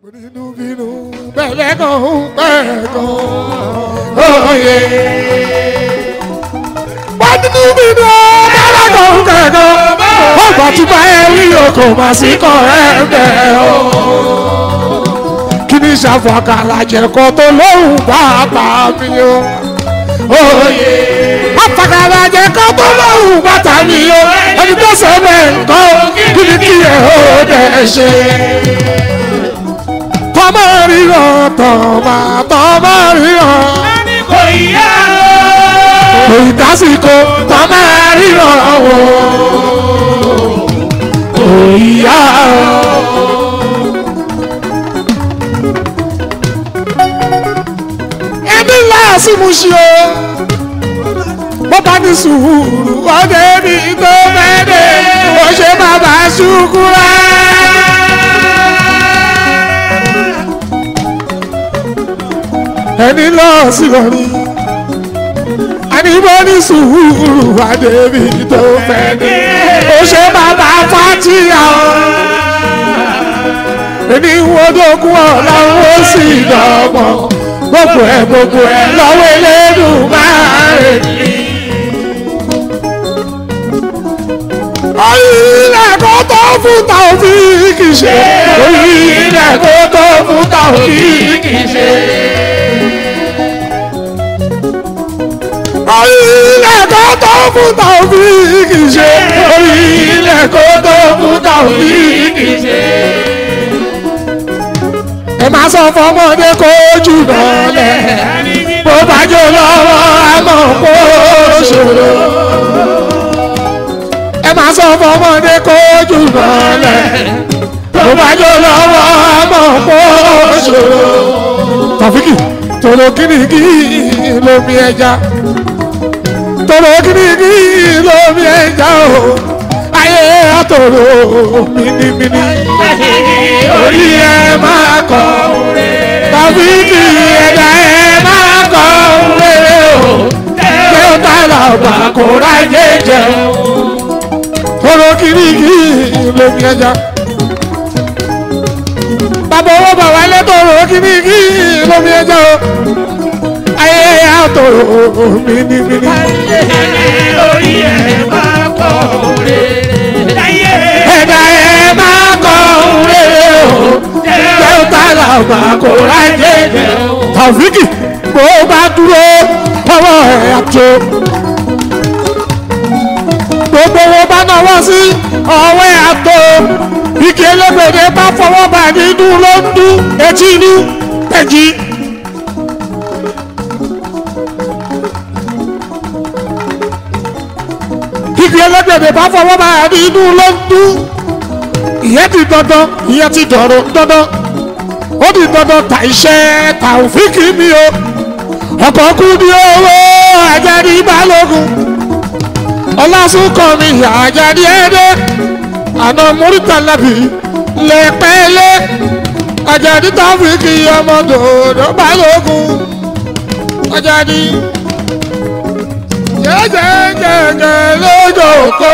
onínú bínú bẹ̀rẹ̀ kan bẹ̀rẹ̀ kan òye. onínú bínú bẹ̀rẹ̀ kan bẹ̀rẹ̀ kan ọgbà tí bá ẹ rí oko mà sí kan ẹ bẹ̀ o. kí ni ṣàfọ̀kàrà jẹ̀kọ́ tó lóhùn bàbá mi o. òye. àfọ̀kàrà jẹ̀kọ́ tó lóhùn bàtà mi o. ẹni tó sọ bẹ́ẹ̀ nǹkan kí ni kí ẹ ó dẹ̀ ṣe tọmọ ríran tọmọ tọmọ ríran. ẹni kò yá kò ì dásìkò tọmọ ríran wò. kò ì yá ẹbí láàsì mú ṣe o. bó bá ní sùúrù ọdẹ mi tó fẹ́ dé ó ṣe bàbá ṣùkúrà. ẹni lọ sí lórí àníbọ̀ ní sùúrù àdébí tó fẹ́ dé ó ṣe bàbá fàtíyà ẹni wọ́dọ̀kú ọ̀làwọ̀ ó sì dọ̀gbọ̀n gbogbo ẹ̀ gbogbo ẹ̀ lọ́wọ́ elédùn máa rè ní. Ilẹ̀ kó tó fún Taofíìkì ṣe. Ilẹ̀ kó tó fún Taofíìkì ṣe. Ilẹ̀ kó tó fún Taofíìkì ṣe. Ilẹ̀ kó tó fún Taofíìkì ṣe. Ẹ máa sọ fọmọdé kó jù lọ́lẹ̀. Bó bá jó lọ́wọ́ àmọ́ kó ṣòro ẹ máa sọ fọmọdé kó jù lọ́lẹ̀ tó bá jọ lọ́wọ́ àmọ́ kó ṣòro. tàfíkì tòrò kìnìkì lómi ẹja tòrò kìnìkì lómi ẹja o ayé àtòrò mìnìmìnì orí ẹ máa kọ tàfíkì ẹja ẹ máa kọ rere o kí ó tààlà ọgbà kó rájẹ jẹun ọ̀rọ̀ kìrìkì lómi ẹja. bàbá owó bàbá ilé tó rò kìrìkì lómi ẹja o. ayé àtò mìnìmìnì. orí ẹ̀ máa kọ́ òre. láyé ẹ̀dá ẹ̀ máa kọ́ rere o. jẹ́ ó tààlà ọgbà kò rájẹ jẹ. tàfíkì bó bá dúró ọwọ́ ẹ̀ àtò gbogbo wọn bá náwó sí ọwọ́ àtò ike elégbèdè bá fọwọ́ bà nínú ló ń dún etí inú pẹ̀jì. ike elégbèdè bá fọwọ́ bà nínú ló ń dún ìyẹn ti dandan ìyẹn ti dọ̀rọ̀ dandan ó di dandan ta iṣẹ́ Taofiki mi o ọkọ̀ kú ní owó Àjàní Balógun ọlásùnkàn mi àjàdí ẹdẹ àná múrítàlábì lẹpẹlẹ àjàdí Taofiki ọmọ dòdò balógun àjàdí jẹjẹjẹjẹ lójoko.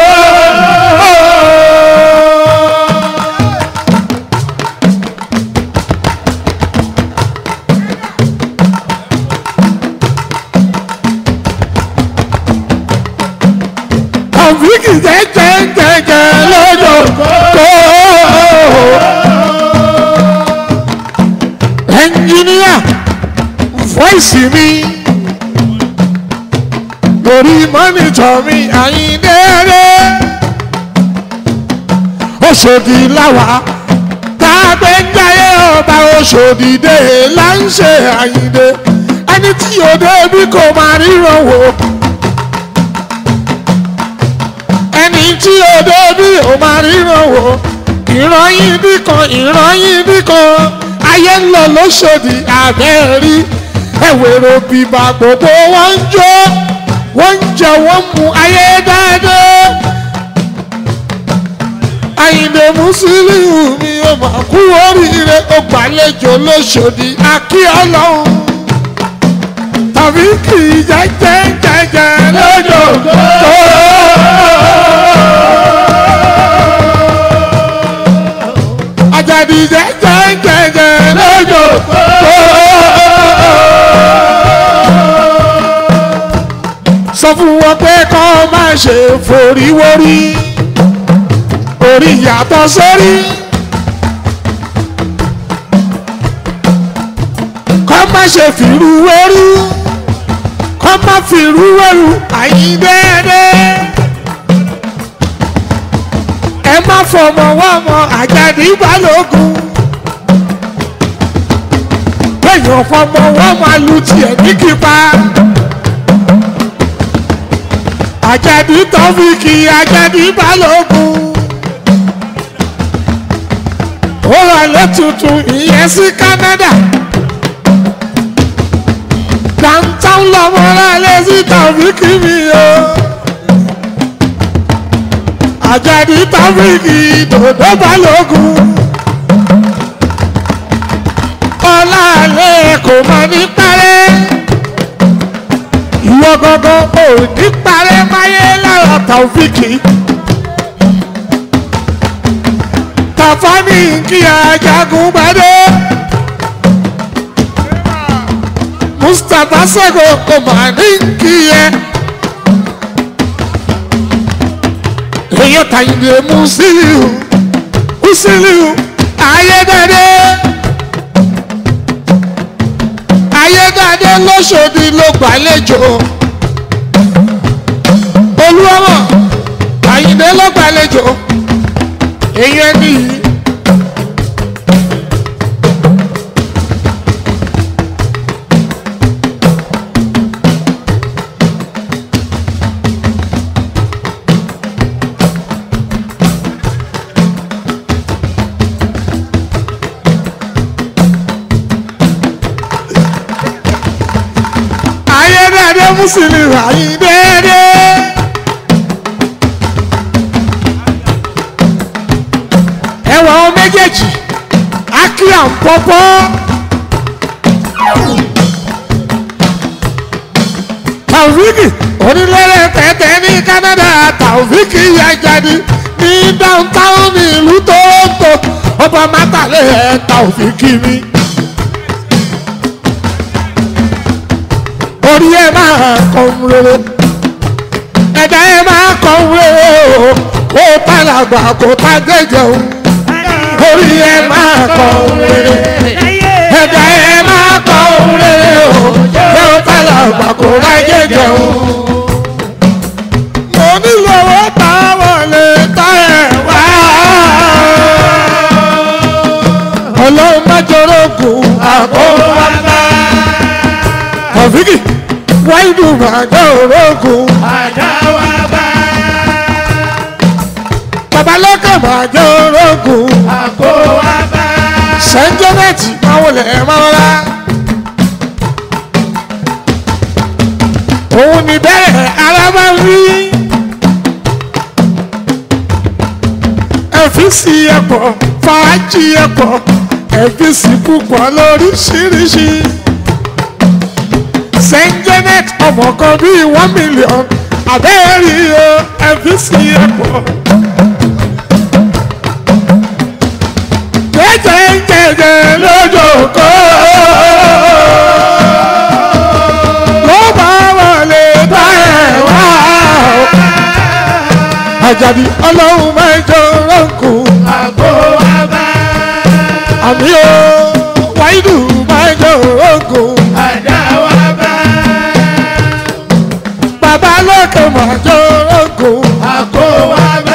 Taofiki jẹjẹjẹjẹ lójoko. ẹnjìníà fọ́ìsì mi lórí mọ́nítọ̀ mi àyíndẹ́rẹ́ Òṣòdì láwa tágbé ń jayé ọba Òṣòdì dé là ń ṣe àyíndé ẹni tí yóò débi kò máa ríran wò ẹni tí yóò débi ò máa ríran wò ìran yín bí kan ìran yín bí kan ayé ń lọ lóṣòdì àbẹ́rí ẹ̀wẹ̀rọ bíbá gbogbo wọn ń jó wọ́n ń jẹ wọ́n mú ayé dáadáa. Àyìndé Mùsùlùmí mi ò mà kú oríire ó gbàlejò lóṣòdì akí ọlọ́run tàbí kì í jẹ́jẹ́ jẹ́jẹ́ lójoojú. Àjàdí jẹ́jẹ́ jẹ́jẹ́ ṣe forí wórí orí yàtọ̀ sórí. kọ́ má ṣe fìrú wẹ́rú kọ́ má fìrú wẹ́rú àyíndẹ́ẹ́dẹ́. ẹ má fọmọ wọ́mọ àjàdí balógun. èèyàn fọmọ wọ́mọ lu tiẹ̀ ní kípa. àjàdí tọ́fíìkì àjàdí balógun. ó wà lẹ́tùtù ìyẹn sí Canada downtown lọmọlá lẹ́sí tàbíkì mi o. àjàdí tàbíkì dòdò balógun. ọláàlẹ́ kò mọ ní parẹ́. ìwọ gangan ò ní parẹ́ máyé lára tàbíkì. tàfá ní kí ajagun bá dé. mustapha sego kò mà ní kí yẹ. èèyàn tàyìndé musiliu musiliu ayédáde ayédáde lọ́sọ̀dì ló gbàlejò olúwọ́mọ̀ tàyìndé ló gbàlejò èèyàn nìyí. ayédáde musiliu ayédáde. ẹwà ọ méjèèjì akíyà ń pọpọ. tàwíkì onílẹ̀rẹ̀ tẹ̀tẹ̀ ní Canada tàwíkì yà jáde ní downtown ní ìlú Toronto ọba mátàlẹ́ ẹ̀ tàwíkì mi. orí ẹ máa kọ́ ń rere ẹ̀dá ẹ máa kọ́ ń rere o kó tàlàgbà kó tá gẹ́gẹ́ o orí ẹ máa kọ́ ń rere ẹ̀dá ẹ máa kọ́ ń rere o kó tàlàgbà kó tá gẹ́gẹ́ o. mo nílò owó táwọn lè tá ẹ̀ wá. ọlọ́run má jọrọ gùn àkóbá tọ̀fíkì wáìdù màjọ òrógùn Àdáwàbá babalọ́kà màjọ òrógùn àkówàbá. sẹ́ńjọ́nẹ́tì máwọlẹ̀ máwọlá. òun ni bẹ́ẹ̀ arábá ń rí ẹ̀fíìsì ẹ̀pọ̀ fàájì ẹ̀pọ̀ ẹ̀fíìsì púpọ̀ lóríṣiríṣi saint janet ọmọ kan bíi one million abẹ́rẹ́ o ẹ̀fíìsì ẹ̀pọ̀. jẹjẹjẹjẹ lójókòó ló bá wọlé bá ẹ̀ wá o. àjàdí ọlọ́run mẹ́jọ rọ́ǹkù Àkówàbá àmì o wáìdù mẹ́jọ rọ́ǹkù àdáwàbá. bàbá lókè mẹ́jọ rọ́ǹkù. Àkówàbá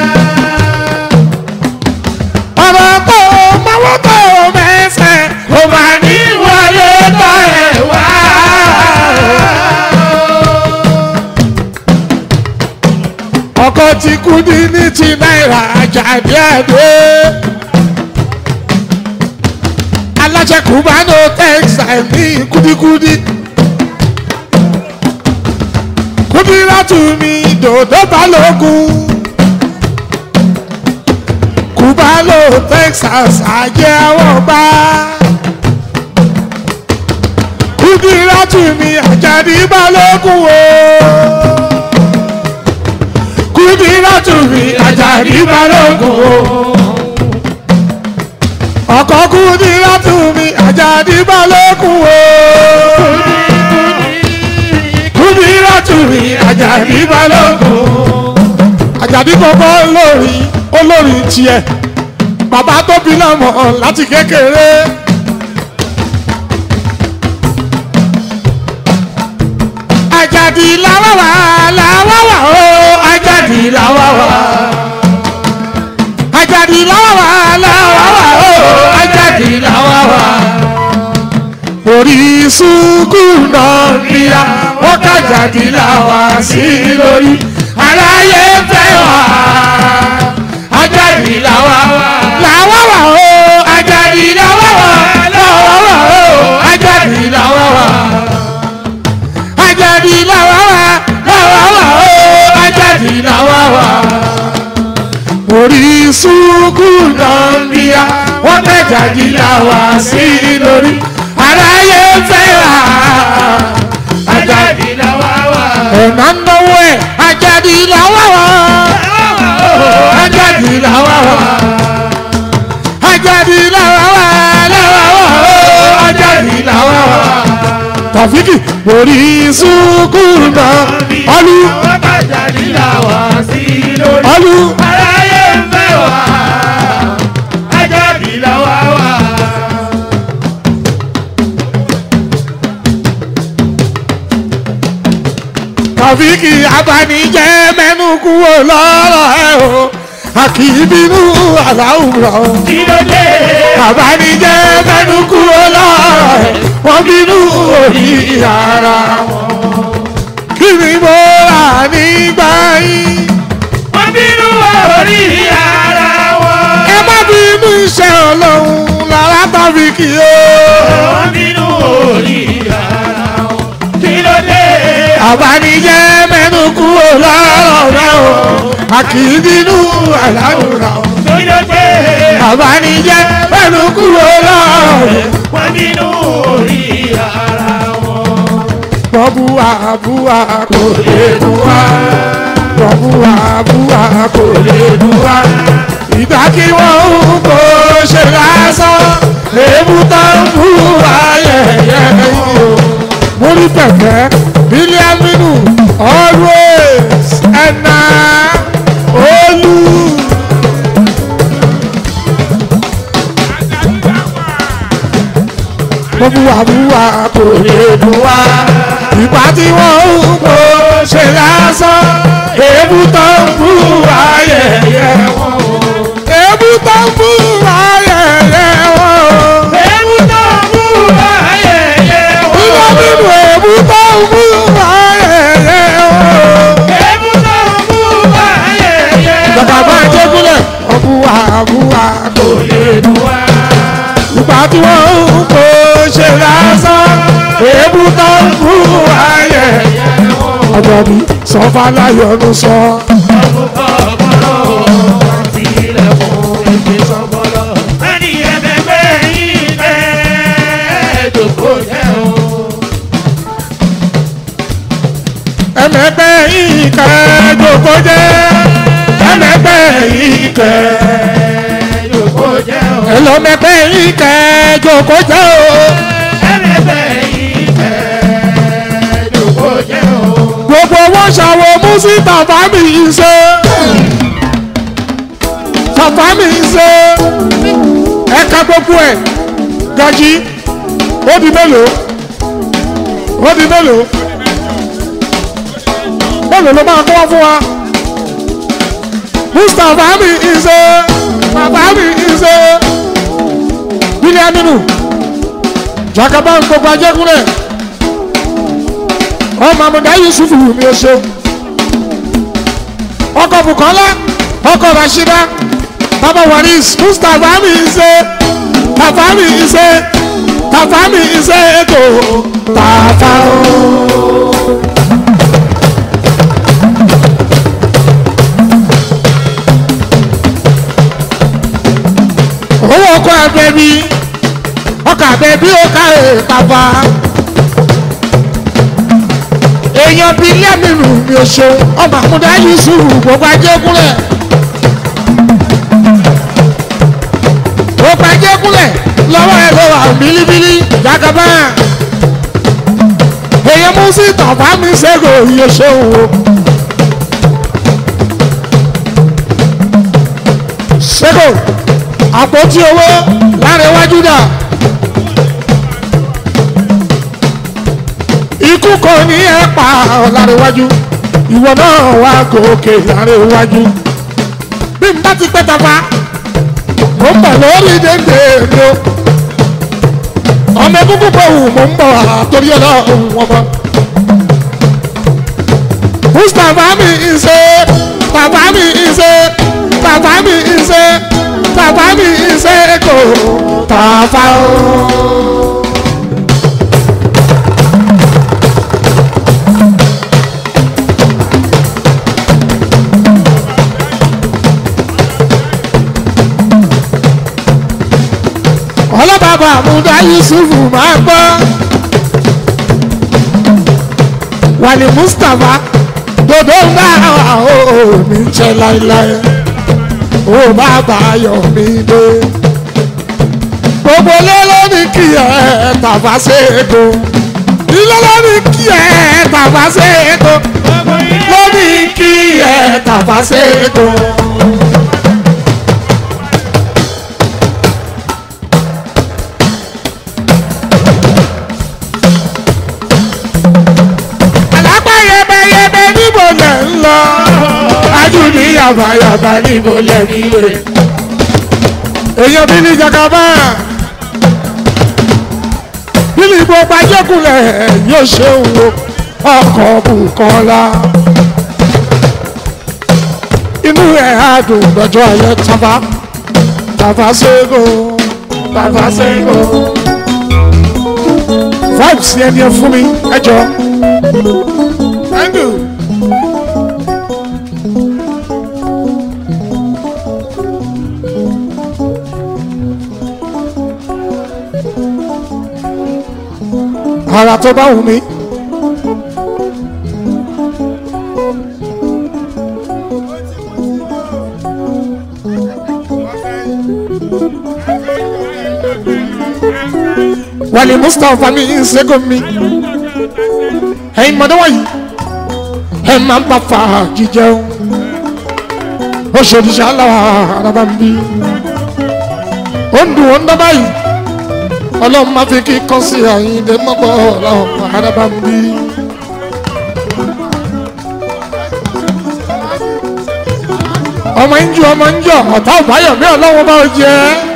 ọ̀rọ̀ tó mọ́wọ́ tó mẹ́sẹ̀ ó máa ní wọlé bá ẹ̀ wá. ọkọ̀ tí kú ní ní ti náírà àjàdí àdé. aláṣẹ kùbánù textile ní kúdíkúdí. kúdírátù mi dòdò balógun kúbálò texas ajé àwọn bá kúdírátù mi àjàdí balógun o kúdírátù mi àjàdí balógun o ọkọ kúdírátù mi àjàdí balógun o kúdírátù mi àjàdí balógun o àjàdí kọ́kọ́ olórí olórí tiẹ̀ bàbá tó bí lọ́mọ láti kékeré. àjàdí làwàwà làwàwà o àjàdí làwàwà àjàdí làwàwà làwàwà o àjàdí làwàwà orí sùkú náà níyà wọ́n kájàdí làwà sí lórí aráyé fẹ́ wá àjàdí làwàwà làwàwà o àjàdí làwàwà làwàwà o àjàdí làwàwà ajadi lawawa lawawa o ajadi lawawa orí sùkú nàmbíà wọ́n tẹ̀jáde làwà sí lórí aráyé fẹ́ wá ajadi lawawa ọ̀nà náwó ẹ̀ ajadi lawawa ajadi lawawa ajadi lawawa lawawa o ajadi lawawa tàfíkì orí sùkú náà ọlú Àwọn bàjá nílà wá sí lórí. ọlú. Aráyé ń fẹ́ wá. Ajá nílà wá wá. tàfíkì abanijẹ́ mẹ́nu kúrò lọ́rọ̀ ẹ̀ o àkìbínú aláwùrọ̀ Kí ló dé? abanijẹ́ mẹ́nu kúrò lọ́rọ̀ ẹ̀ wọ́n bínú orí ara wọn. kí ni mo rà nígbà yìí Wọ́n bínú orí ara wọn. ẹ má bínú iṣẹ́ ọlọ́run lára tàfíkì o. Wọ́n bínú orí ara wọn. Kí ló dé? abanijẹ́ mẹ́nu kúrò lọ́rọ̀ ẹ̀ o àkìbínú aláwùrọ̀ Kí ló dé? abanijẹ́ mẹ́nu kúrò lọ́rọ̀ ẹ̀. Wọ́n bínú orí ara wọn. bọ́búwa búwa kò lè dùn wá bọ́búwa búwa kò lè dùn wá ìgbà kí wọ́n ń kó ṣe lásán èébú tó ń bú ayẹyẹ yìí o. mo rí pẹ̀pẹ́ bílíọ̀nù always ẹ̀nà olú. bọ́búwa búwa kò lè dùn wá ìgbà tí wọ́n ń kó ṣe lásán èébú tó ń bú ayẹyẹ wọn o. èébú tó ń bú ayẹyẹ wọn o. Èébú tó ń bú ayẹyẹ wọn. Ìlọ nínú èébú tó ń bú ayẹyẹ wọn o. Èébú tó ń bú ayẹyẹ wọn. Bàbá bá jẹ́ gúnlẹ̀, ọ̀bùwà ọ̀bùwà kò lè dùn wá. Ìgbà tí wọ́n ń kó ṣe lásán, èébú tó ń bú ayẹyẹ wọn o. Ọ̀dọ̀ mi sọ fáláyọ̀nù sọ. ẹmẹgbẹ́ yìí kẹ́ jòkó jẹ́ ẹmẹgbẹ́ yìí kẹ́ ẹlọmẹgbẹ́ yìí kẹ́ jòkó jẹ́ o gbogbo wọn ṣàwọ músí tàfámì ṣe tàfámì ṣe ẹ̀ka gbogbo ẹ̀ gàjí ó di mélòó ó di mélòó mélòó ló máa kọ́ wá fún wa mustapha mi ṣe bàbá mi ṣe bílíọ̀nù jagaba gbogbo ajẹ́kúnlẹ̀ ọmọ àmọ̀dá yusuf mi ò ṣe ọkọ̀ bukola ọkọ̀ rashida bàbá waris mustapha mi ṣe bàbá mi ṣe bàbá mi ṣe ètò tààfà o. owó ọkọ̀ abẹ́bí ọkọ̀ abẹ́bí ó ká bàbá èèyàn bíi lẹ́mìnú mi ò ṣe ọmọ àmúdá yusuf gbogbo ajẹ́kúnlẹ̀ gbogbo ajẹ́kúnlẹ̀ lọ́wọ́ ẹ̀ ló wà bílíbílí jagaba èèyàn mú sí tọ̀fà mi ṣẹ́gun òye ṣeun o sẹ́kò àpótí owó lára iwájú dà. ikú kò ní ẹ pa lára iwájú ìwọ náà wá gòkè lára iwájú. bí n bá ti pẹ́ tafa mo ń bọ̀ lórí dédé mi o. ọmọ egungun bò wù mo ń bọ̀ àtòrí ọlọ́run wọn bọ̀. mustapha mi ń ṣe bàbá mi ń ṣe bàbá mi ń ṣe bàbá mi ń ṣe kò tàfà o. ọlọ́bàbà àmúdá yusufu máa gbọ́ wàlí mustapha dodo ń bá mi jẹ láéláé ó bá báyọ̀ mi dé gbogbo ilé ló ní kí ẹ tàfà ṣètò ilé ló ní kí ẹ tàfà ṣètò ló ní kí ẹ tàfà ṣètò. àlápá yẹbẹyẹbẹ níbo lẹ ń lọ ajú ní yàbàyàbà níbo lẹ ń lè. èèyàn bí ní jagaba bílí gbogbo ajẹ́kùnlẹ̀ yóò ṣe ń wo ọkọ̀ bùkọ́lá inú ẹ̀ á dùn lọ́jọ́ ayẹ tafa tafa ṣẹ́gun tafa ṣẹ́gun vibes yẹn ni ẹ fún mi ẹ jọ. Thank you. Ara tó bá wù mí. Wàlí Mustapha mi ń ṣẹ́gun mi. Ẹ̀yin mọ̀dọ́ wọ̀nyí ẹ máa ń bá fàájì jẹun ó ṣòdìṣà aláwa araba ń bí ó ń dùn ó ń dá báyìí ọlọ́run máa fi kí kọ́ sí àyíǹde mọ́gbọ́ ọlọ́run araba ń bí. ọmọ ń jù ọmọ ń jọ ọ̀tá ọ̀báyọ̀ mi ọlọ́run bá jẹ́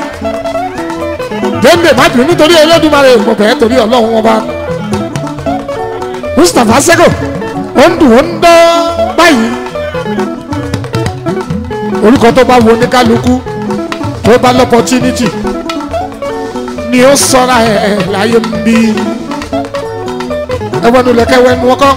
dénde má bínú nítorí Olódùmarè mo bẹ̀ẹ́ torí ọlọ́run wọn bá Mustapha Sego ó ń dùn ó ń dán báyìí orúkọ tó bá wo oníkálukú tó bá lọ́pọ̀tínítì ni ó sọ́ra ẹ̀ láyé ń bí ẹwọ́n lẹ́kẹ́ wẹ́nu ọkọ́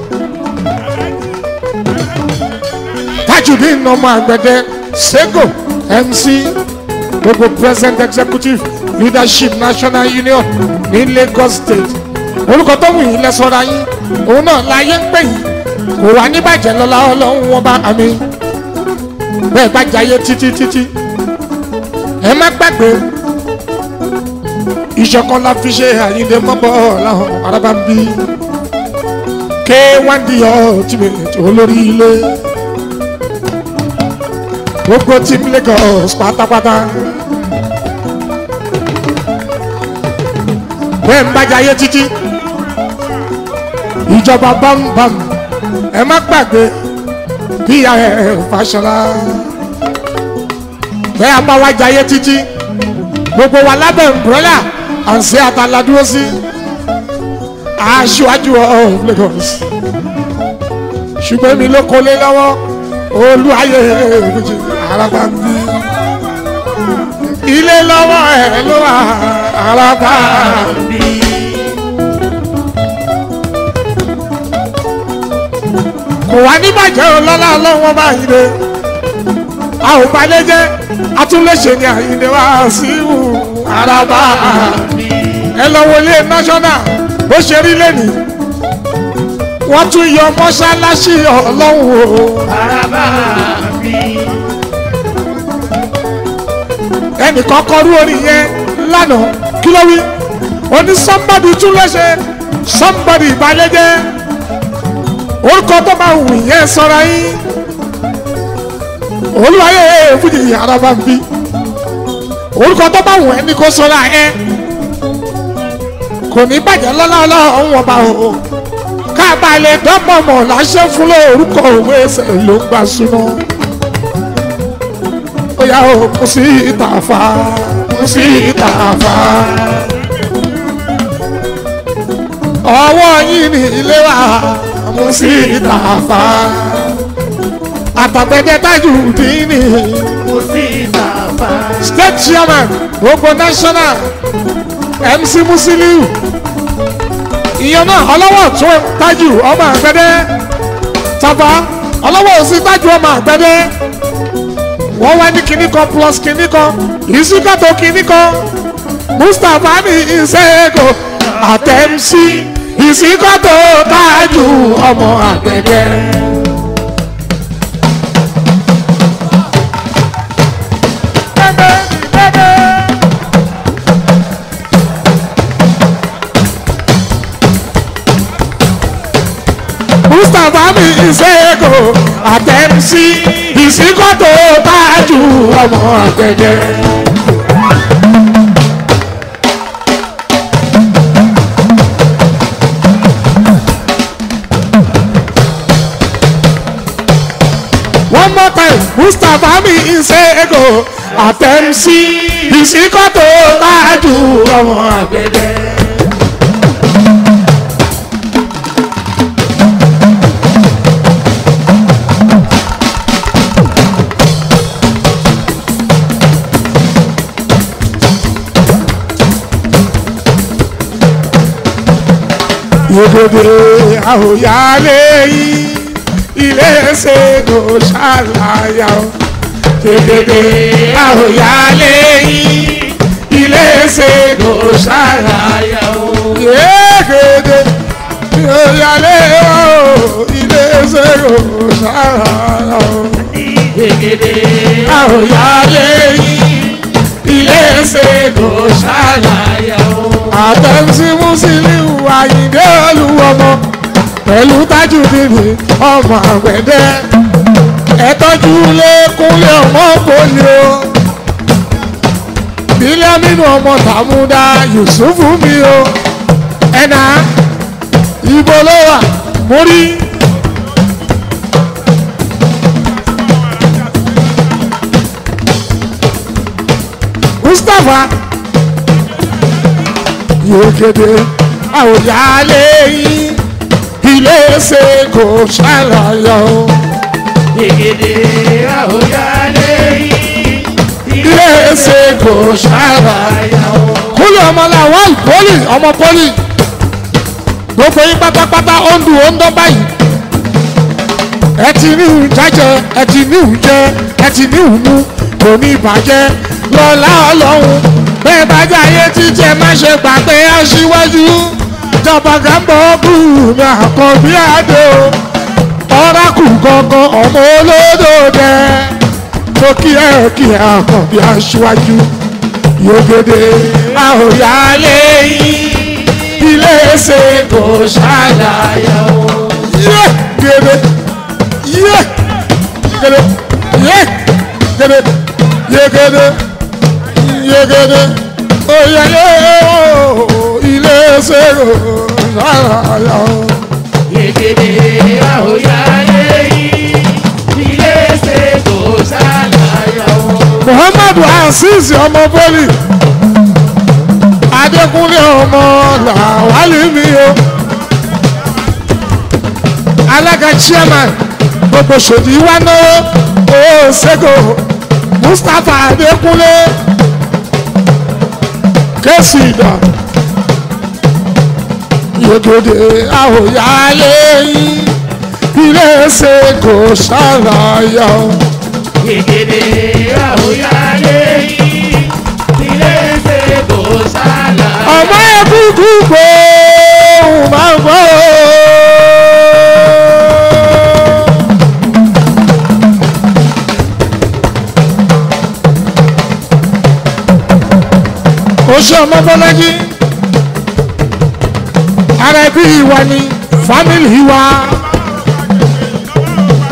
Tajudeen ọmọ àgbẹ̀dẹ Sego MC gbogbo present executive leadership national union ní Lagos state orúkọ tó wù yín lẹ́sọ̀rọ̀ yín òun náà láyé ń pè yín kò wá níbàjẹ́ lọ́la ọlọ́run wọn bá àmì bẹ́ẹ̀ bá jayé títí títí ẹ má gbàgbé ìṣọ̀kan la fi ṣe àyíǹde mọ́bọ̀ ọ̀làhùn araba ń bí ké wọ́n di ultimate olórí ilé gbogbo team Lagos pátápátá bẹ́ẹ̀ ń bá jayé títí ìjọba bámbám ẹ má gbàgbé bí ẹ Fáṣọlá bẹ́ẹ̀ a bá wá jayé títí gbogbo wa lábẹ́ umbrella à ń ṣe àtàládúró sí aṣíwájú of Lagos ṣùgbọ́n mi ló kọ́lé lọ́wọ́ olúwayé méjì araba ń bí ilé lọ́wọ́ ẹ̀ ló wà araba ń bí. kò wá ní bàjẹ́ ọlọ́lá ọlọ́wọ́ bá yìí de a ò balẹ̀ jẹ́ atúnléṣe ni àyìnlẹ̀ wá sí ìwù araba ẹ lọ wọlé national bó ṣe rí lẹ́nìí wọ́n tún yọ mọ́ṣáláṣí ọlọ́run o araba mi. ẹnìkan kọrú orin yẹn lánàá kí ló wí ó ní somebody tún léṣe somebody balẹ̀ jẹ́ orúkọ tó bá wù yẹn sọra yín olúwayé fújì araba ń bí orúkọ tó bá wù ẹ́ ní kó sọ́ra ẹ kò ní bàjẹ́ lọ́lá ọlọ́run ọba o káàbà lè dọ́pọ̀ mọ̀ láṣẹ fún lórúkọ òwe ẹsẹ̀ ló ń gbà súná ó yá o kò sí ìtàfà kò sí ìtàfà ọwọ́ yín ní ilé wa mo sí ìtàfà àtàgbẹ́dẹ́ tájù dín ní mo sí ìtàfà. state chairman gbogbo national mc musiliu ìyẹn náà ọlọ́wọ́ tún tájù ọmọ àgbẹ̀dẹ́ tàbá ọlọ́wọ́ òsì tájù ọmọ àgbẹ̀dẹ́ wọ́n wá ní kinní kan plus kinní kan ìsúkàtò kinní kan mustapha ní ìṣègò àtẹ̀mísí ìsúkàtò tájù ọmọ àgbẹ̀dẹ́. mustapha mi ìṣègò àtẹ̀mísí ìsìnkọ́tò tájú ọmọ àgbẹ̀dẹ. one more time mustapha mi ìṣègò àtẹ̀mísí ìsìnkọ́tò tájú ọmọ àgbẹ̀dẹ. Yegede àwòyálé yìí ilé ṣègò ṣàlàyé o. Yegede àwòyálé yìí ilé ṣègò ṣàlàyé o. Yegede àwòyálé o ilé ṣègò ṣàlàyé o. Gègédé Àwòyálé yìí ilé ṣègò ṣàlàyé o àtẹ̀sí Musiliu Àyìndé olúwọmọ pẹ̀lú Tajudeen ọmọ àgbẹ̀dẹ ẹ̀tọ́jú lẹ́kúnlé ọmọ poli o bílíọ̀nù ọmọ tàmúdà Yusufu mi o ẹ̀nà ibo ló wà mórí. Mustapha yegede àwòyálé yín ilé ṣe kò ṣàlàyé o Gègédé àwòyálé yìí ilé ṣe kò ṣàlàyé o. kúlẹ̀ ọmọ làwọn pọ́lì ọmọ pọ́lì gbogbo yín pátápátá ó ń dùn ó ń dán báyìí ẹ ti ní ìhùn jájẹ ẹ ti ní ìhùn jẹ ẹ ti ní ìhùn mú kò ní ìbàjẹ́ lọ́lá ọlọ́run bẹ́ẹ̀ bá jáyé títẹ̀ má ṣe gbàgbé aṣíwájú jọba gàmbọ̀ bùnmi àkànbí àdó ọ̀rákù gangan ọmọ olódò dẹ tó kí ẹ kí ẹ àkànbí aṣíwájú yògede àhòyálé yìí ilé ṣe kò ṣàlàyé o. yé gèdè yé gèdè yé gèdè yé gèdè yegede oyeye o ilé ṣèrò ṣàlàyé o. Gègédé àwòyálé yìí ilé ṣètò ṣàlàyé o. muhammadu azeez ọmọ bọ́lì adékúnlé ọmọ làwálì mi o alága chairman gbogbo ṣòdì wa náwó owó ṣẹ́gò mustapha adékúnlé kẹ́sì ìdá yegede àwòyálé yín ilé ṣe kò ṣàlàyé o. Gègédé àwòyálé yìí ilé ṣètò ṣàlàyé o. ọmọ ẹkúkú gbòòrùn máa ń gbọ́. ó ṣe ọmọ bọ́lájí ara ẹbí wa ni fámìlì wa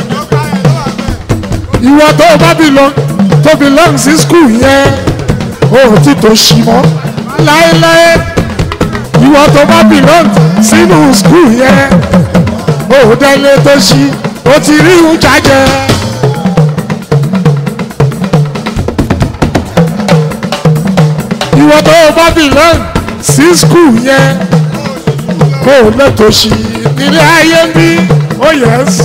ìwọ tó o bá belong tó belong sí skul yẹn ó ti tó ṣì mọ́ láéláé ìwọ tó bá belong sínú skul yẹn ó délé tó ṣí ó ti rí ìhùn jájẹ. ìwọ tó bá belong sí skul yẹn kó o lẹ́tọ̀ọ́ sí nílé ayé ń bí ó yẹs.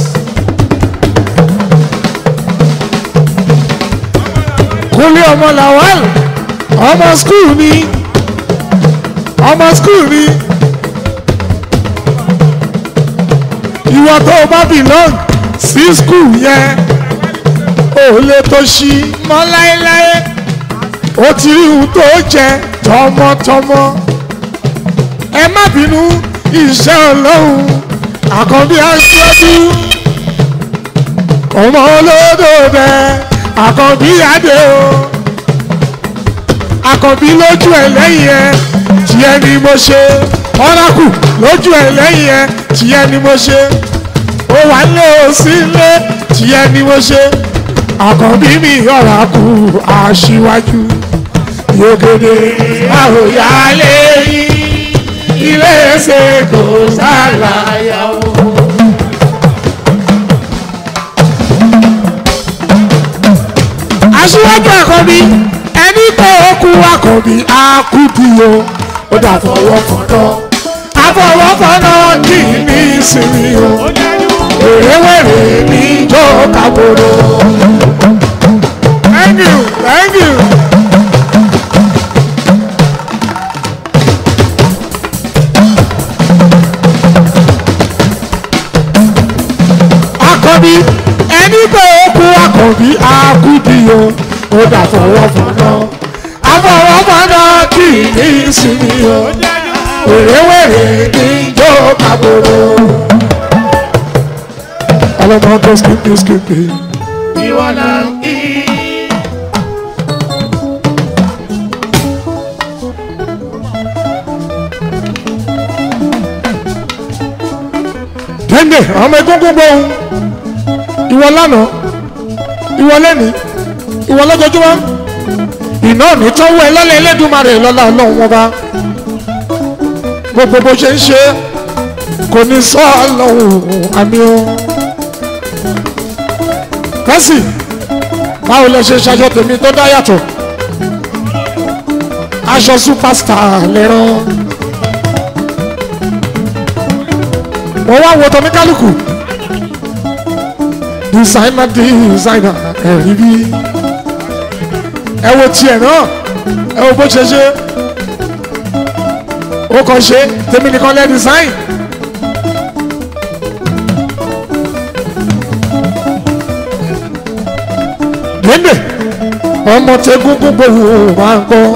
kúnlé ọmọ làwọn ọmọ skul ni ọmọ skul ni ìwọ tó o bá belong sí skul yẹn ó lè tó ṣí mọ́ láéláé ó ti rí ohun tó jẹ tọmọtọmọ ẹ má bínú iṣẹ́ ọlọ́run àkànbí aṣáájú ọmọ olódò bẹ àkànbí adé o àkànbí lójú ẹ lẹ́yìn ẹ tiẹ̀ ni mo ṣe ọ̀ràkù lójú ẹ lẹ́yìn ẹ tiẹ̀ ni mo ṣe ó wà lé o sí ilé tiẹ̀ ni mo ṣe àkànbí mi ọ̀ràkù aṣíwájú yògèdè àròyálé yìí ilé ṣe kò sálàyà o. aṣíwájú àkànbí ẹni tó kú àkànbí àkúdìyó ó dà fọwọ́ fọ́nà àfọwọ́fọ́nà kì í ní ìsinmi o wèrèwèrè ní ìjọ kàbòrò. thank you thank you. àkànbí ẹni pé ó kú àkànbí àkúdìyó ó dà fọwọ́ fọ́nà àfọwọ́fọ́nà kì í ní ìsinmi o wèrèwèrè ní ìjọ kàbòrò. ọlọ́mọ tó skipi skipi. ìwọ náà ń kí. dẹ́ndé ọmọ egúngún gbóhùn ìwọ lánàá ìwọ lẹ́ni ìwọ lọ́jọ́júmọ́ iná ní tọ́wọ́ ẹ lọ́lẹ̀ ẹlẹ́dùnmarè lọ́la ọlọ́run wọn bá gbogbo bó ṣe ń ṣe kò ní sọ ọlọ́run àmì o kẹ́sì báwo lẹ ṣe ṣaṣọ tèmi tó dá yàtọ̀ aṣọ superstar lẹ́rán mo wá wo tọ́ ní kálukú designer designer ẹ̀rí bí ẹ wo tiẹ̀ náà ẹ wo bó ṣe ṣe ó kàn ṣe tèmi nìkan lẹ́ design. Gbẹ́ndé ọmọ tẹ́gúngún gbòòrò máa ń gbọ́.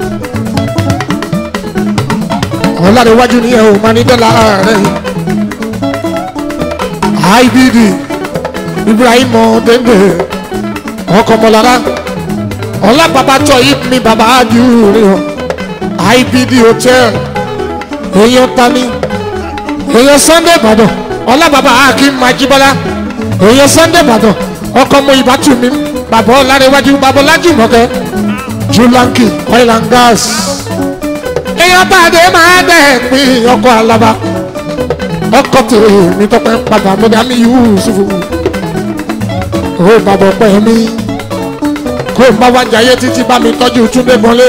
Ọ̀làdéwájú ni ẹ̀ ò máa ní dọ́là rẹ̀. IBD Ibrahim Dende ọkọ̀ mọ̀lára ọlá bàbá tọ̀ yìí mi bàbá àdìrú IBD hotel èèyàn tani èèyàn Sunday Ìbàdàn ọlá bàbá Akim Majibola èèyàn Sunday Ìbàdàn ọkọ̀ mọ ìbátú mi bàbá ọ̀làdéwájú bàbá ọ̀làjùmọ̀kẹ́ Julanki oil and gas èèyàn bàdé máa dẹ̀ pín ọkọ̀ alaba ọkọ tèmi tọpẹ padà mọdà mi yusufu ó bàbá ọpẹ mi kó n bá wá jayé títí bá mi tọ́jú túndé gbọ́nlé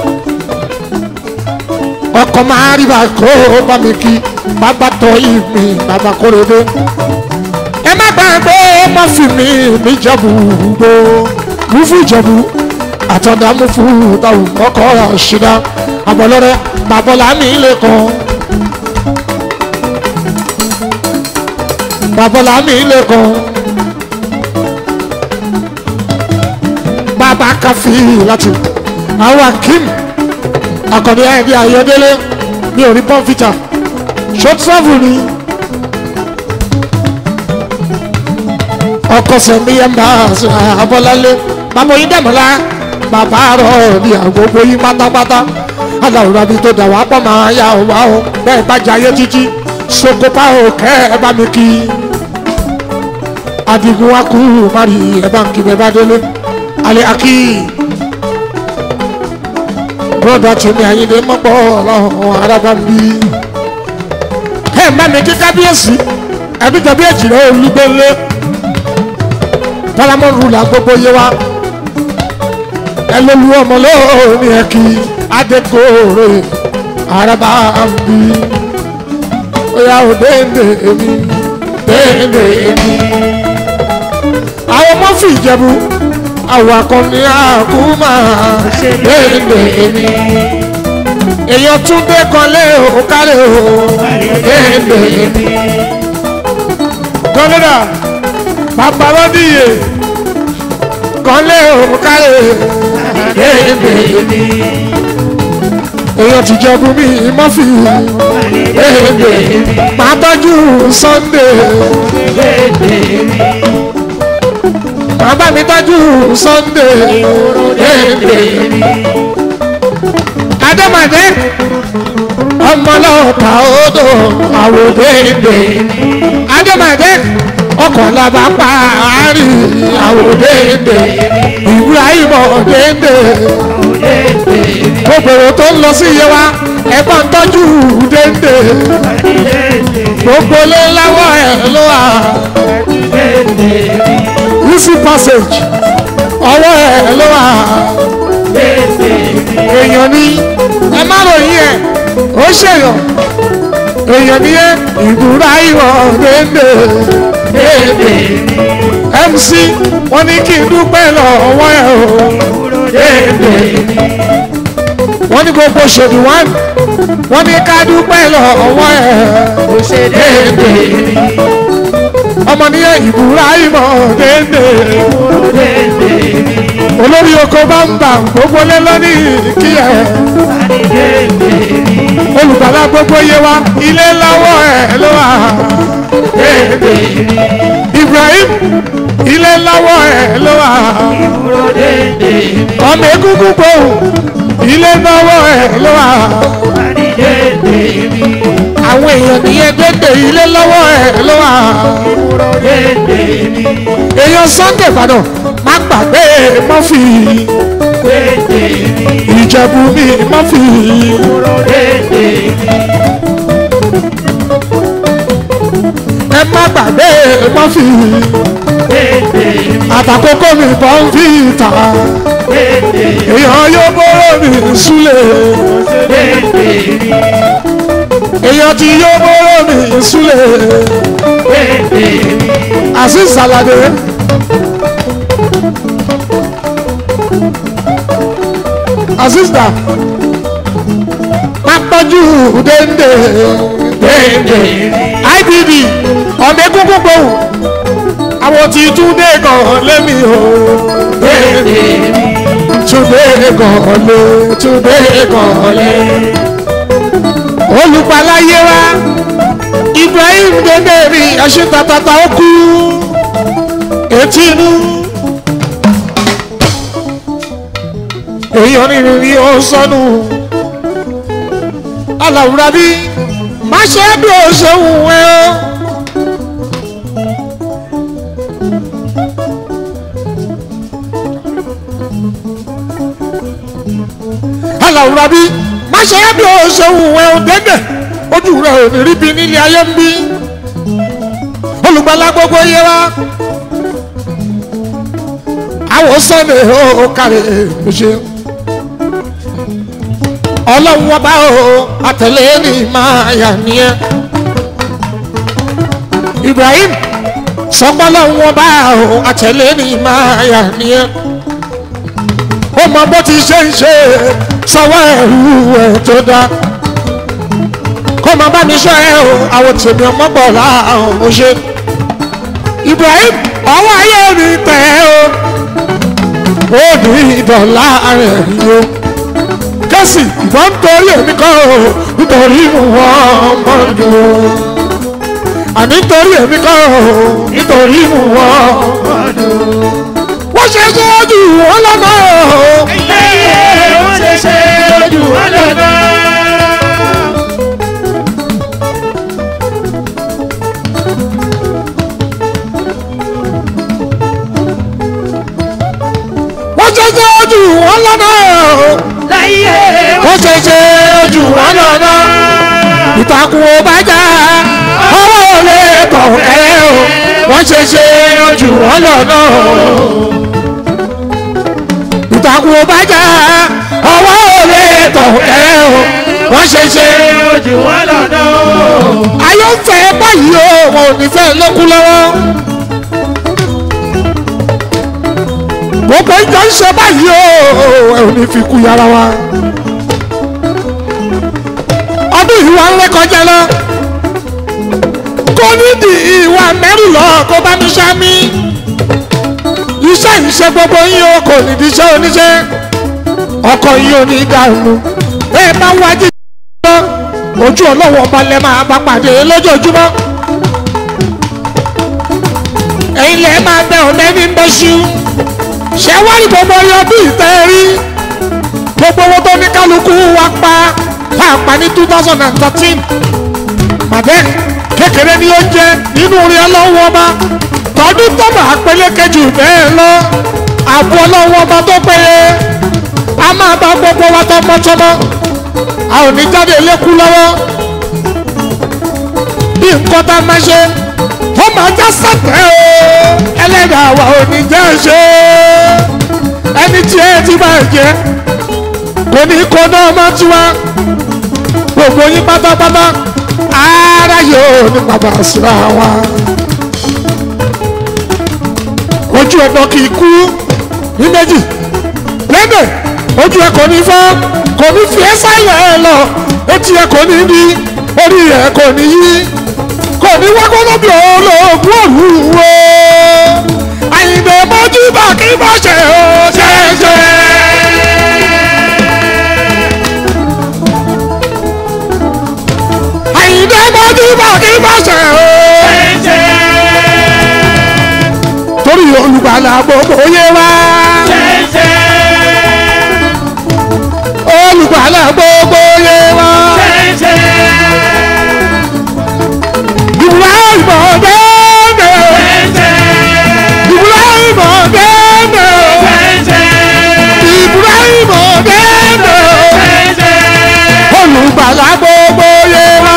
ọkọ máa rí bá kó o bá mi kí bàbá tọ́ yìí mi bàbá kórèdé ẹ má gbàgbé má fi mi níjẹ̀bú gbó mufu ìjẹ̀bú àtọ̀dá mufu táwọn ọkọ̀ ọ̀rọ̀ ṣìdá àbọ̀lọ́rẹ́ bàbọ̀lá mi lè kàn. babalá mi lẹ́kọ̀ọ́ bàbá káfí láti àwọn akim akọni ayẹyẹ ayọdẹlẹ mi ò rí pọnfìtà short travel ni ọkọ sẹmi ẹmbà abọlálẹ bàbá yín dẹmọlá bàbá rọ ní àgbogbo yín pátápátá aláwòrán mi tó dà wá pọ̀ máa yà wá o bẹ́ẹ̀ bá jayé títí sokopa o kẹ́ ẹ bá mi kí adigun wa kú mari ẹ bá ń kí bẹ́ẹ̀ bá délé alẹ́ akí broda tèmi àyíndé mọ́pọ̀ ọlọ́run arábá bí. ẹ má mi kí kábíyèsí ẹbí tàbí èjìlá olúgbélé tọ́lámọ́rù là gbogbo yé wa ẹ ló lu ọmọ lóòní ẹ kí adékòrè arábá bí. ó yà ó déédé èmi déédé èmi. àwọn ọmọ fi ìjẹ̀bù àwọn akọni àkúmà déédé èmi. èèyàn tún dé kan lé o kálẹ̀ o déédé èmi. gọ́lẹ́dà bàbá lọ́díyè kan lé o kálẹ̀ déédé èmi. èèyàn ti jẹ́ bùnmi mọ́fì déédé èmi. màá tọ́jú sunday bàbá mi tọ́jú sunday déédé adémọdé ọmọlọ́ọ̀ta odò àwòdéédé adémọdé ọkọ̀ làbá parí àwòdéédé ibrahim ọ̀déédé gbogbo tó ń lọ sí iye wa ẹ̀gbọ́n tọ́jú déédé gbogbo lé láwọ̀ ẹ̀ ló wà easy passage ọwọ́ ẹ̀ ló wà èèyàn ní ẹ má ròyìn ẹ̀ ó ṣèyàn èèyàn ní ẹ ìbúra ìwọ̀ dédé dédé mc wọn ní kí n dúpẹ́ lọ́wọ́ ẹ̀ o dédé wọn ní gbogbo ṣèlú wọn wọn ní ká dúpẹ́ lọ́wọ́ ẹ̀ dédé ọmọ níyẹn ìbúra ìmọ̀ dédé olórí oko bá ń bà gbogbo lé lónìí kí ẹ olùgbàlà gbogbo yé wa ilé lọ́wọ́ ẹ̀ ló wà dédé ibrahim ilé lọ́wọ́ ẹ̀ ló wà ọmọ egungun gbòòrùn ilé lọ́wọ́ ẹ̀ ló wà àwọn èèyàn nìyẹn dédé ilé lọ́wọ́ ẹ̀ ló wà èèyàn sunday ìbàdàn má gbàgbé mọ́fì ìjẹ̀bù mi mọ́fì ẹ má gbàgbé mọ́fì àtàkókò mi bọ́ ń fi ìta èèyàn yóò bóró mi súlẹ̀ èèyàn tí yóò bóró mi súlẹ̀ àti sàlàdé. àsìsà má tọ́jú déndé déndé ibb ọ̀dẹ kúkú gbòòrò àwọn tí túndé kan lémi o déndé túndé kan lé túndé kan lé olùpaláyé wa ibrahim déndé rí ẹṣin tatata ó kú etí inú. èèyàn nínú ni ó sọnù aláwùrá bí má ṣe bí ó ṣe wù ẹ́ o. aláwùrá bí má ṣe bí ó ṣe wù ẹ́ o dẹ́dẹ̀ ojú rẹ̀ ò ní rí bí nílé ayé ń bí olùgbàlà gbogbo yẹ wá àwọn sọ́ni ó kárẹ̀ ṣe ọlọ́run wọn bá o àtẹ̀lé ní máa yà nìyẹn ibrahim sọpọ́lọ́run wọn bá o àtẹ̀lé ní máa yà nìyẹn ó mọ bó ti ṣe ń ṣe sọwọ́ ẹ̀rú ẹ̀ tó dá kó mọ bá mi ṣọ́ ẹ o àwọn tèmi ọmọ bọ̀ láàrún mo ṣe ibrahim ọwọ́ ayé mi tẹ̀ ẹ́ o ó ní ìdọ̀lá rẹ̀ yó kẹ́sì ìbọn torí èmi kọ́ o nítorí wọn mọ́jú o àní nítorí èmi kọ́ o nítorí wọn mọ́jú o wọ́n ṣe ṣe ojú wọn lọ́nà o. ẹyẹ wọ́n ṣe ṣe ojú wọn lọ́nà. wọ́n ṣe ṣe ojú wọn lọ́nà o. láyé wọ́n ṣe ṣe ojú wọn lọ́nà ìtàkùn ò bá já ọwọ́ ò lè tọ̀ ẹ́ o wọ́n ṣe ṣe ojú wọn lọ́nà ìtàkùn ò bá já ọwọ́ ò lè tọ̀ ẹ́ o wọ́n ṣe ṣe ojú wọn lọ́nà. ayé ń fẹ́ báyìí o wọn ò ní fẹ́ lókun lọ́wọ́. gbogbo ìjọ ń ṣe báyìí o ẹ ò ní fi kú yàrá wa. ọdún ìwà ń rékọjá lọ. kò ní di ìwà mẹ́rìnlọ́ kó bá mi ṣá mi. iṣẹ́ ìṣe gbogbo yín o kò ní di iṣẹ́ oníṣẹ́. ọkọ̀ yín ò ní dànù. bẹ́ẹ̀ bá wájú lọ ojú ọlọ́wọ́ ọba lẹ máa bá pàdé lójoojúmọ́. ẹ̀yin lẹ máa bẹ ọ̀nà ẹni ń bẹ́ṣú. ṣé wá ní gbogbo ọyọ bí ìtẹ́ rí gbogbo owó tó ní kálukú wa pa tá a pa ní two thousand and thirteen. màdé kékeré ni ó jẹ nínú orí ọlọ́wọ́ ọba tọdún tó máa peléke jù bẹ́ẹ̀ lọ àbọ̀ ọlọ́wọ́ ọba tó péye a máa bá gbogbo wa tọmọtọmọ a ò ní jáde lékú lọ́wọ́ bí nǹkan tá a máa ṣe ó máa já sàtẹ́ o ẹlẹ́dàá wa ò ní jẹ́ ṣe ẹni tí ẹ ti máa jẹ kò ní kó náà má tiwa gbogbo yín pátápátá ara yóò ní bàbá síra wa ojú ẹ̀dọ̀ kì í kú ní méjì lẹ́dẹ̀ ojú ẹ̀ kò ní fọ́ kò ní fi ẹ́ sáyẹ̀ ẹ lọ etí ẹ̀ kò ní ní orí ẹ̀ kò ní yí kò ní wá gbọ́dọ̀ bí olóògùn òwúwo àyìnbó mọ́jú bá kí bá ṣe ó ṣe é ṣe. àyìnbó mọ́jú bá kí bá ṣe ó torí olùgbàlà gbogbo yé wá olùgbàlà gbogbo yé wá. Ibrahim ọ̀dẹ́dẹ́ Ibrahim ọ̀dẹ́dẹ́ Ibrahim ọ̀dẹ́dẹ́ olùgbàlà gbogbo yé wá.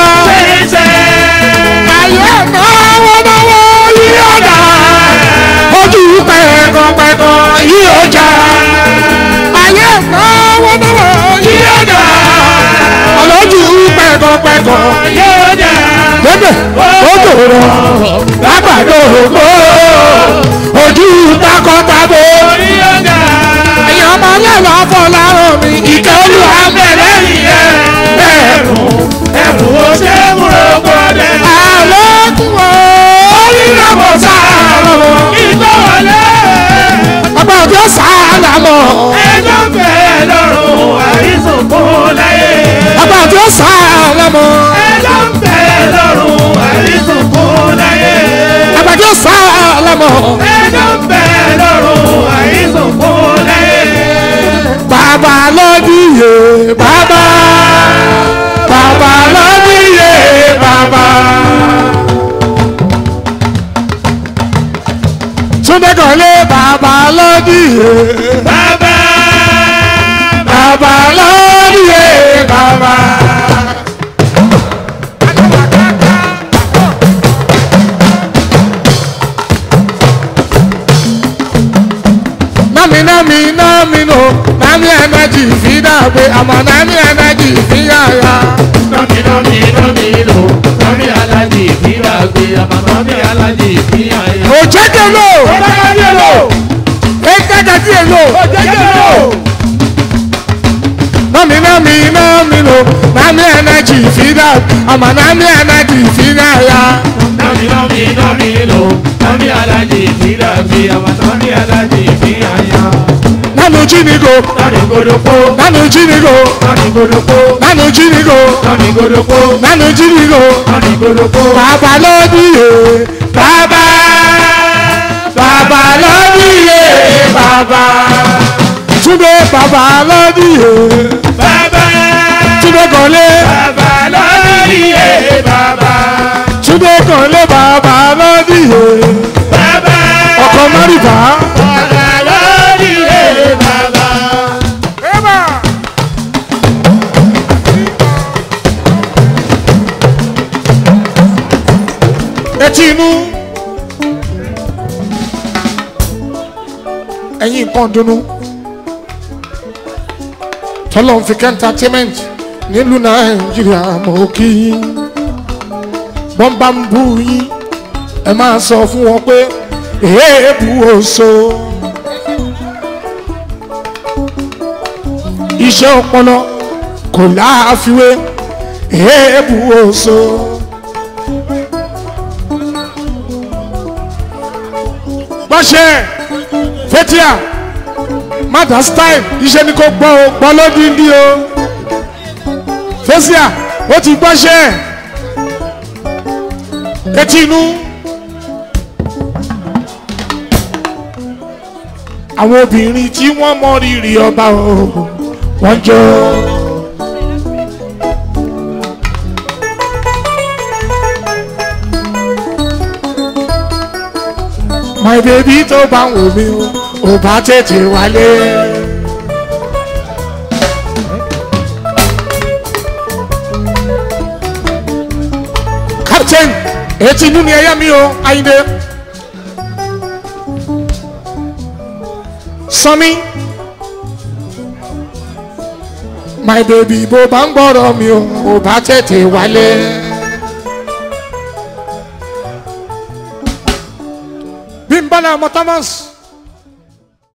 Ayé náwó náwó yí ọ̀dà ojú pẹ̀kọ̀pẹ̀kọ̀ yí ọjà. Ayé náwó náwó yí ọ̀dà ọlọ́jú pẹ̀kọ̀pẹ̀kọ̀ lébè ó dòrò lágbàdo ògbó ojú takọtabo èèyàn ọmọ lẹ́nu ọ̀fọ̀ lárùn mi ìkẹ́ olúwa bẹ̀rẹ̀ nìyẹn ẹ̀rù àlọ́kùn ó onírànwọ́ sáàlọ́ ọgbà òjò sáàlámọ̀ ọgbà òjò sáàlámọ̀ ọgbà òjò sáàlámọ̀ bàbá lọ́díyè bàbá bàbá lọ́díyè bàbá. Túndé kọ́lé bàbá lọ́díyè bàbá lọ́díyè bàbá. Nami nami nami no nami ẹnẹjì fi dàgbé àmọ́ nami ẹnẹjì fi yàrá. Òjẹ́gẹ̀lò ẹ̀ẹ́dẹ́gẹ̀dì èlò. Nami nami nami no nami ẹnẹjì fi dàgbé àmọ́ nami ẹnẹjì fi yàrá. Nánú jínigo nánú jínigo nánú jínigo nánú jínigo bàbá lọ́díyè bàbá bàbá lọ́díyè bàbá Túndé bàbá lọ́díyè Túndé kọ́lé Túndé kọ́lé bàbá lọ́díyè ọkọ̀ mọ́rìbá. Eba! etí inú ẹ̀yin nǹkan dunu tọ́lọ́ fi kẹ́ entertainment nílùú nàìjíríà mọ̀ kí bọ́n bá ń bú yín ẹ máa sọ fún wọn pé èébú oṣù iṣẹ́ ọpọlọ kò láàfiwé èébú oṣù. gbọ́sẹ̀ fẹ́tíà mada style iṣẹ́ ni kò gbọ́ o gbọ́ lódìndí o fẹ́síà ó ti gbọ́sẹ̀ etí inú. àwọn obìnrin tí wọ́n mọ rírì ọba o wọ́n jọ. my baby tó bá ń wò mí o ò bá tètè wálé. captain etí inú ni ẹyẹ mi o ayinde. sọmi my baby bó bá ń gbọ́rọ̀ mi o ò bá tètè wálé. bí n bá náà mọ thomas